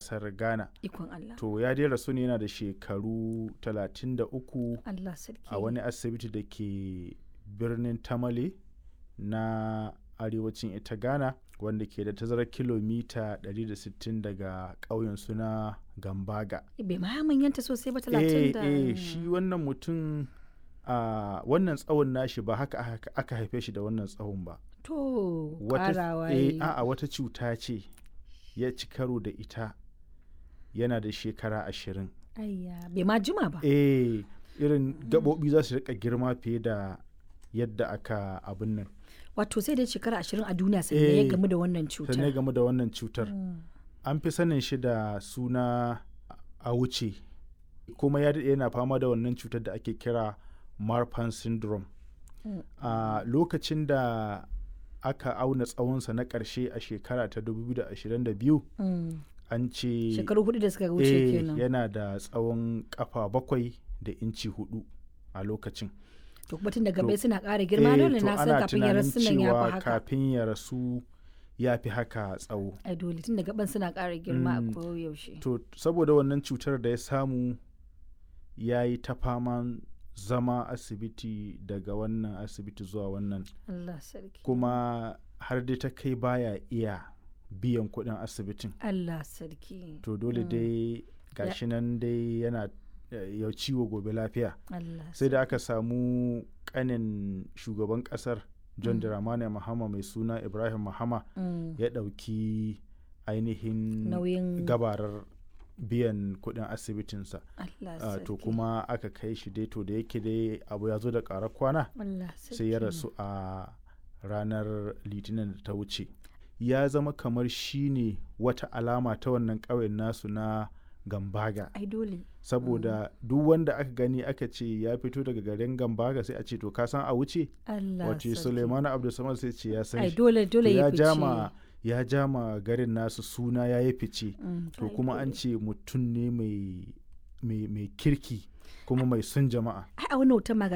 ƙasar ghana Ikon Allah. to ya dai rasu ne yana da shekaru 33 Allah sarki. a wani asibiti da ke birnin tamale na arewacin ita ghana wanda ke da tazarar kilomita 160 daga ƙauyen suna gambaga Bai ma manyanta sosai ba eh talatin da. eh shi wannan mutum a wannan tsawon nashi ba haka aka- aka haife shi da wannan tsawon ba To wata ƙarawa eh, yayi. a'a wata cuta ce ya ci karo da ita yana da shekara ashirin Ayya bai ma jima ba. eh irin gaɓoɓi za su rika girma fiye da yadda aka abin nan Wato sai dai shekara ashirin a duniya sannan ya Eh, gamu da wannan sannan cutar. game da wannan cutar Mm. an fi sanin shi da suna a wuce kuma ya daɗe yana fama da wannan cutar da ake kira marfan syndrome Mm. a lokacin da aka auna tsawonsa na ƙarshe a shekara ta 2022 Mm. an ce Shekaru hudu da suka wuce eh, kenan. yana da tsawon kafa bakwai da inci hudu a lokacin To kuma tun da gabai to- suna ƙara girma Eh, dole to na san ana kafin ya tunanin rasu nan ya cewa fi haka. kafin ya rasu ya fi haka tsawo Ai dole tun da gaban suna ƙara girma a Mm. koyaushe. to saboda wannan cutar da ya samu ya yi ta faman zama asibiti daga wannan asibiti zuwa wannan Allah sarki. kuma har dai ta kai baya iya biyan kuɗin asibitin Allah sarki. to dole dai gashi nan dai yana eh, ya ciwo gobe lafiya Allah sai da aka samu kanin shugaban kasar john Mm. dramani mahama mai suna ibrahim mahama Mm. ya ɗauki ainihin Nauyin gabarar biyan kuɗin asibitinsa Allah Ah, sarki. to kuma aka kai shi dai to da yake dai abu ya zo da ƙarar kwana Allah sai ya sarki. rasu a ranar litinin da ta wuce ya zama kamar shi ne wata alama ta wannan ƙauyen nasu na gambaga Ai dole. saboda duk wanda aka gani aka ce ya fito daga garin gambaga sai a ce to ka san a wuce Allah wace sarki. suleimanu abdulsamad sai ce ya san Ai shi dole To dole ya ya jama fice. ya jama garin nasu suna ya yi fice Mm, to ai kuma an dole. ce mutum ne mai mai mai kirki kuma mai son jama'a ai a wannan wutan ma